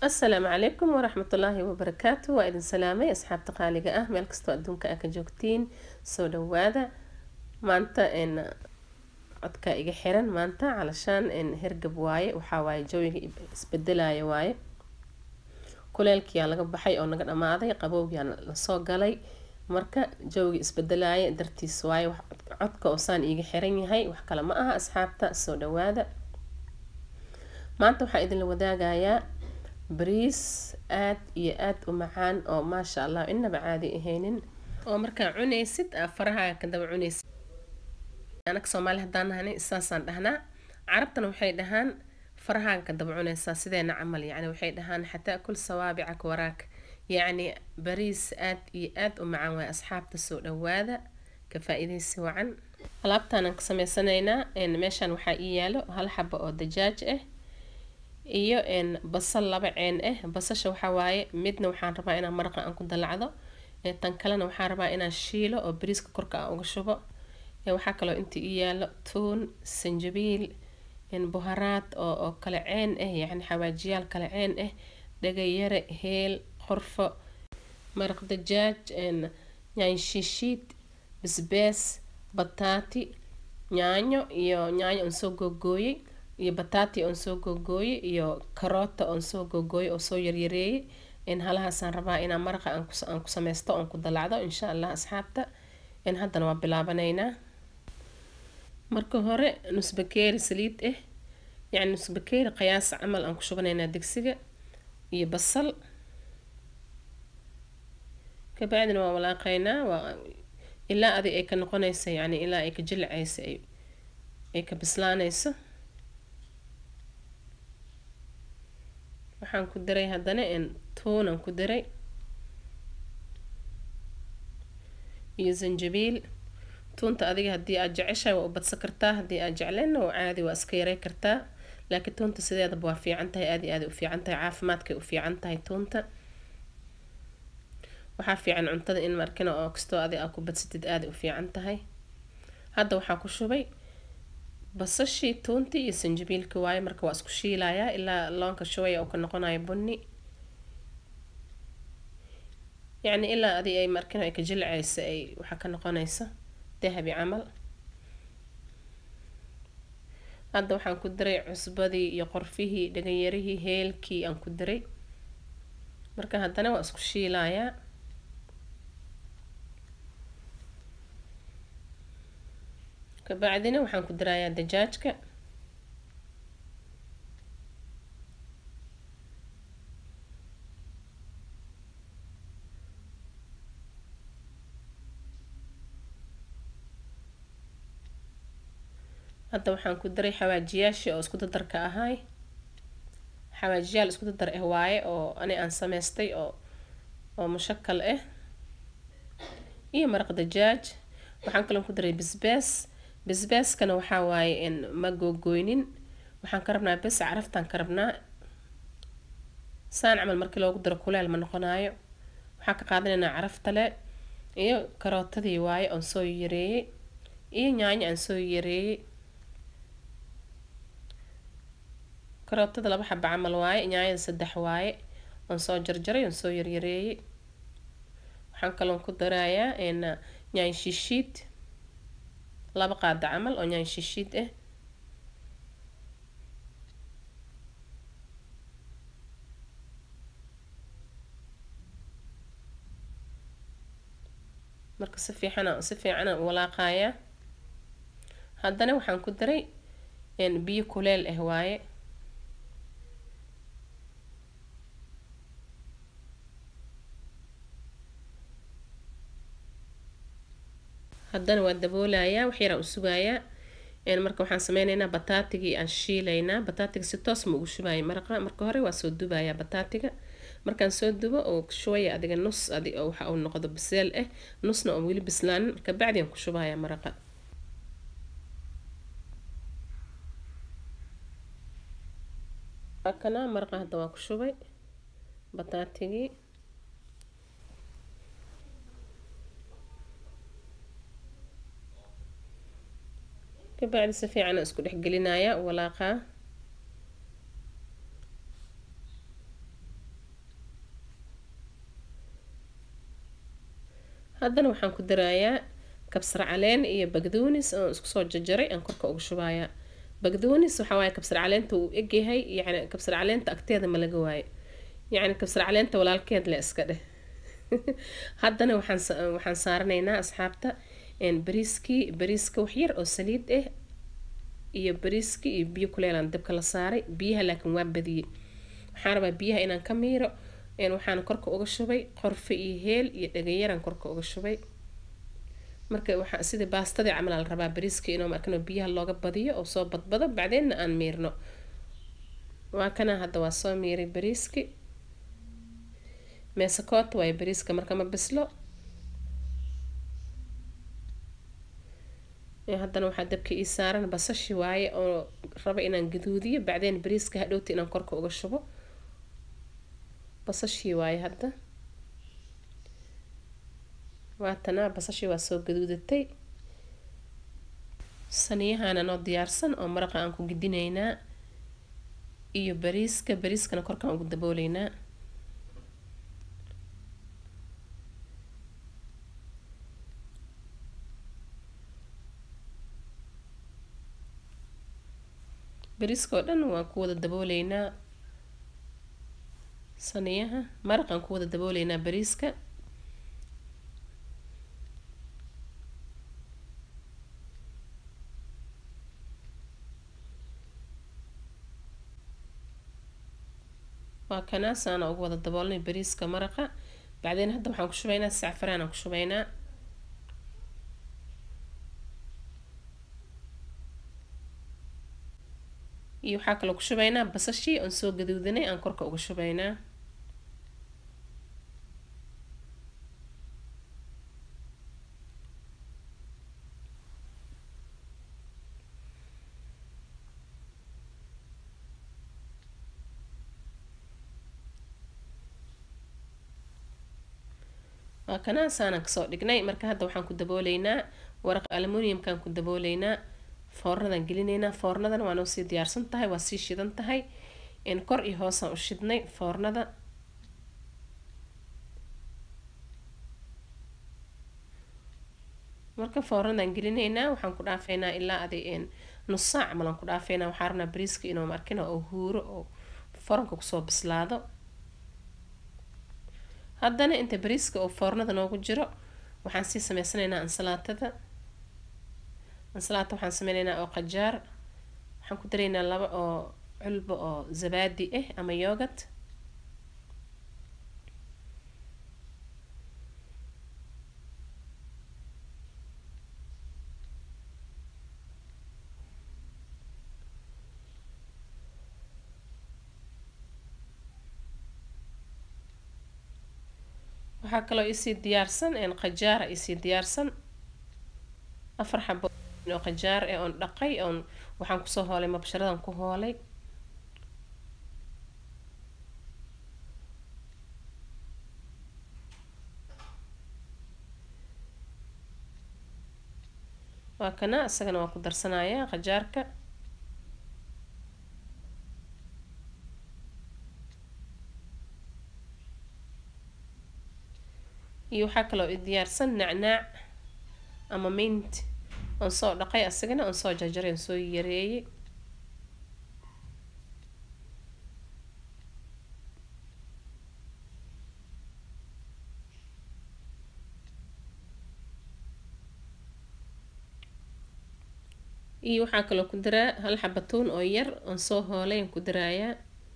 asalaamu calaykum waraxmatullaahi wabarakaatu waa idin salaamay asxaabta qaaliga ah meel kastoo adduunka aa ka joogtiin soo dhawaada maanta n codka iga xiran maanta calashaan n hergab waaye waxaa waaye jawiga isbedelaya waaye kuleelkiyaa laga baxay oo naga dhamaaday qabowgiyaa lasoo galay marka jawiga isbedelaya dartiis waaye codka oo saan iiga xiran yahay wax kale ma aha asxaabta soo dhawaada maanta waxaa idinla wadaagayaa bariis aad iyo aad u macaan oo maasha allah inaba caadi ahaynin oo markaa cunaysid faraha kadaba cunaysid anaga soomaali haddaan nahanay saasaan dhahnaa carabtana waxay dhahaan farahaan kadaba cunaysaa sideena camal yacni waxay dhahaan xataa kul sawaabicak waraak yacni bariis aad iyo aad u macaan waay asxaabta soo dhawaada ka faa-iidaysi wacan alaabtaanaan ka sameysanaynaa meeshaan waxaa ii yaalo hal xaba oo dajaaj ah iyo basal laba ceen ah basasha waxaa waaye midna waxaan rabaa inaan maraqa aan ku dalacdo tan kalena waxaan rabaa inaan shiilo oo bariiska korka aan uga shubo waxaa kaloo inta ii yaalo tuun sanjabiil buharaad oo oo kala ceen ah yacni xawaajiyaal kala ceen ah dhagayare heel qorfo maraq dajaaj yaanyo shiishiid basbaas bataati yaanyo iyo yaanyo aan soo googooyey iyo bataati oon soo googooyey iyo karoota oon soo googooyey oo soo yaryareeyey in halahaasaan rabaa inaan maraqa aan ku sameysto oon ku dalacdo insha allah asxaabta in haddana waa bilaabanaynaa marka hore nusbakeeri saliid ah yacni nusbakeeri qiyaas camal aan ku shubanaynaa digsiga iyo basal kabacdina waa walaaqaynaa waa ilaa adi ay ka noqonaysa yacni ilaa ay ka jilcaysa ay ka bislaanayso waxaan ku diray haddana tuunan ku diray iyo zanjabiil tuunta adiga haddii aad jeceshahay waa u badsan kartaa haddii aad jecleenna waa caadi waa iska yarey kartaa laakiin tuunta sideedaba waa fiican tahay aad iyo aad u fiican tahay caafimaadkay u fiican tahay tuunta waxaa fiican cuntada in markina oo kastoo adi aa ku badsatid aada u fiican tahay hadda waxaa ku shubay basashii tuuntii iyo sanjabiilka waaye marka waa isku shiilayaa ilaa loonka shubaya uu ka noqonayo bunni yacni ilaa adi ay markina ay ka jilcaysa ay waxaa ka noqonaysa dahabi camal hadda waxaan ku diray cusbadii iyo qorfihii dhaganyarihii heelkii aan ku diray marka haddana waa isku shiilayaa kabacdina waxaan ku dirayaa dajaajka hadda waxaan ku diray xawaajiyaashii oo isku dadarka ahay xawaajiyaal isku dadar ah waaye oo ani aan sameystay oo oo mushakal ah iyo maraq dajaaj waxaan kaloo ku diray basbaas basbaaskana waxaa waaye ma googoynin waxaan ka rabnaa bes caraftaan ka rabnaa saan camal markii loogu diro kuleel ma noqonaayo waxaan ka qaadanaynaa caraftale iyo karootadii waaye oon soo yareeyey iyo yaanyo aan soo yareeyey karootada laba xaba camal waaye yaanyada saddex waaye oon soo jarjaray oon soo yaryareeyey waxaan kaloon ku darayaa yaanyo shiishiid laba qaada camal oo yaanyo shiishiid ah marka si fiican si fiican aan walaaqayaa haddana waxaan ku daray biyo kuleel ah waaye haddana waa daboolayaa wax yaraan u sugayaa marka waxaan sameyneynaa bataatigii aan shiilaynaa bataatiga si toos ma ugu shubaya maraqa marka hore waa soo dubayaa bataatiga markaan soo dubo oo shubaya adiga nus adi oo waxa uu noqdo biseel ah nusna oo weli bislaanin marka bacdi aan ku shubayaa maraqa kana maraqa hadda waa ku shubay bataatigii kabacdi si fiican isku dhex gelinayaa walaaqaa haddana waxaan ku darayaa kabsar caleen iyo bagdoonis oo isku soo jarjaray aan korka uga shubayaa bagdoonis waxaa waaye kabsar caleenta uu egyahay yacni kabsar caleenta agteeda ma laga waayo yacni kabsar caleenta walaalkeed le iska dheh haddana waxaan waxaan saaranaynaa asxaabta bariiskii bariiska waxyar oo saliid ah iyo bariiskii iyo biyo kuleelaan dabka la saaray biyaha laakiin waa badiyey waxaan rabaa biyaha inaan ka miiro waxaan korka uga shubay qorfe iyo heel iyo dhagayaraan korka uga shubay marka waxaa sida baastadii camal la rabaa bariiska inuu markano biyaha looga badiyo oo soo badbado bacdeenna aan miirno waa kana hadda waa soo miiray bariiski meesakoota waayo bariiska marka ma bislo haddana waxaa dabka ii saaran basashi waaye oo raba inaan gaduudiyo bacdeen bariiska hadhowta inaan korka uga shubo basashii waaye hadda waatana basashii waa soo gaduudatay saniyahana noo diyaarsan oo maraqa aan ku gidinaynaa iyo bariiska bariiskana korkaan ugu dabooleynaa bariiska oo dhan waan ku wada dabooleynaa saniyaha maraqaan ku wada dabooleynaa bariiska waa kanaasaana ugu wada daboolnay bariiska maraqa bacdeen hadda waxaan ku shubaynaa sacfaraan aan ku shubaynaa iyo waxaa kaloo ku shubaynaa basashii oon soo gaduudanay aan korka uga shubaynaa waa kanaasaanaan kasoo dhignay marka hadda waxaan ku dabooleynaa waraq aluminiumkaan ku dabooleynaa foornadan gelinaynaa foornadan waa noo sii diyaarsan tahay waa sii shidan tahay kor iyo hoosaan u shidnay foornada marka foornadan gelinaynaa waxaan ku dhaafeynaa ilaa adi nus saac malan ku dhaafeynaa waxaa rabnaa bariiska inuu markina oo huuro oo foranka kusoo bislaado haddana inta bariiska oo foornada noogu jiro waxaan sii sameysanaynaa ansalaatada ansalaata waxaan sameyneynaa oo qajaar waxaan ku daraynaa laba oo culbo oo zabaadi ah ama yoogad waxaa kaloo isii diyaarsan qajaara isii diyaarsan afar xabo oo qajaar ee oon dhaqay oon waxaan kusoo hoolay mabsharadan ku hoolay waa kana isagana waa ku darsanayaa qajaarka iyo waxaa kaloo i diyaarsan nacnaac ama mint oon soo dhaqay asagana oon soo jarjaray oon soo yareeyay iyo waxaa kaloo ku daraa hal xabatuun oo yar oon soo hoolay aan ku daraayaa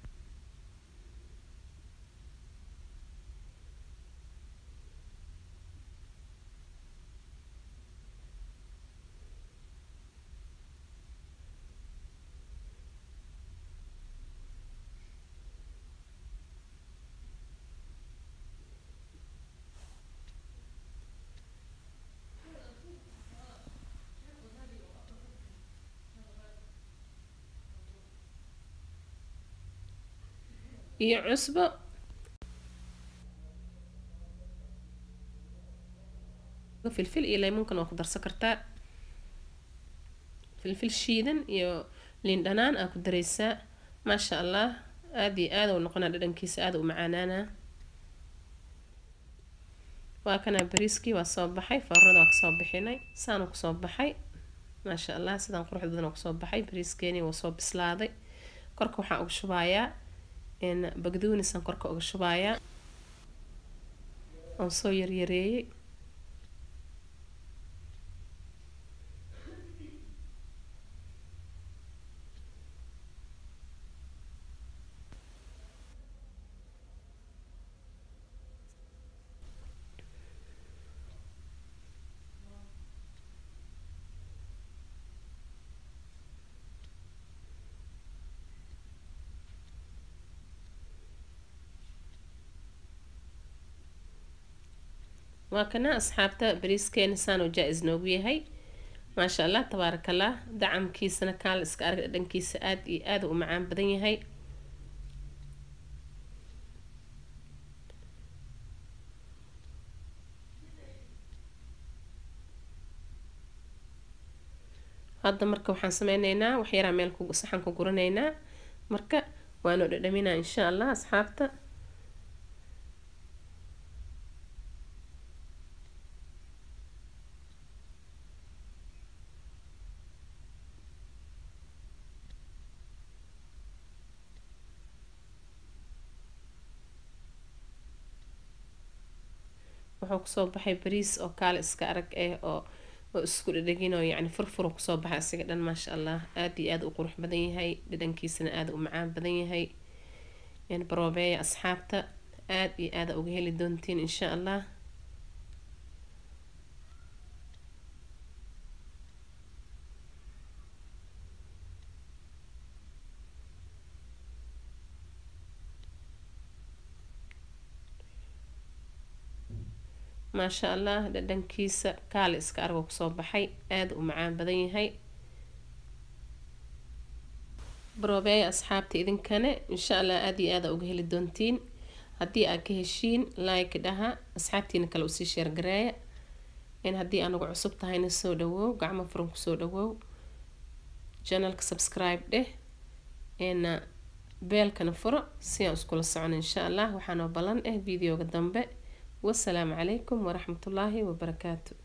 iyo cusbo filfil iyo laymuunkan waa ku darsan kartaa filfil shiidan iyo liin dhanaan aa ku dareysaa maasha allah aada iyo aada u noqonaa dhadhankiisa aada u macaanaana waa kanaa bariiskii waa soo baxay foornada waa kasoo bixinay saanu kusoo baxay maasha allah sidaan qurux badan oo kusoo baxay bariiskeeni waa soo bislaaday korka waxaan uga shubayaa bagduunisaan korka uga shubayaa oon soo yaryareeyey waa kana asxaabta bariiskeena saanoo jaa-is noogu yahay maasha allah tabaarakallah dacamkiisana kaal iska arag dhadhankiisa aada iyo aada u macaan badan yahay hadda marka waxaan sameyneynaa waxyaraa meel saxan ku guranaynaa marka waanu dhadhaminaa insha allah asxaabta wuxuu kusoo baxay bariis oo kaale iska arag eh oo oo isku dhadhagin oo yacni furfuru kusoo baxay asiga dhan maasha allah aada iyo aada u qurux badan yahay dhadhankiisana aada u macaan badan yahay yani baroobeeya asxaabta aada iyo aada uga heli doontiin insha allah maasha allah dhadhankiisa kaale iska argo kusoo baxay aada u macaan badan yahay baroobeeya asxaabta idinkane insha allah aada iyo aada uga heli doontiin haddii aad ka heshiin like dhaha asxaabtiina kale usii sheergareeya in haddii anagu cusub tahayna soo dhawow gacmo furan kusoo dhawow janalka subscribe dheh na beelkana furo si aan iskula socon insha allah waxaanoo ballan ah videoga dambe والسلام عليكم ورحمة الله وبركاته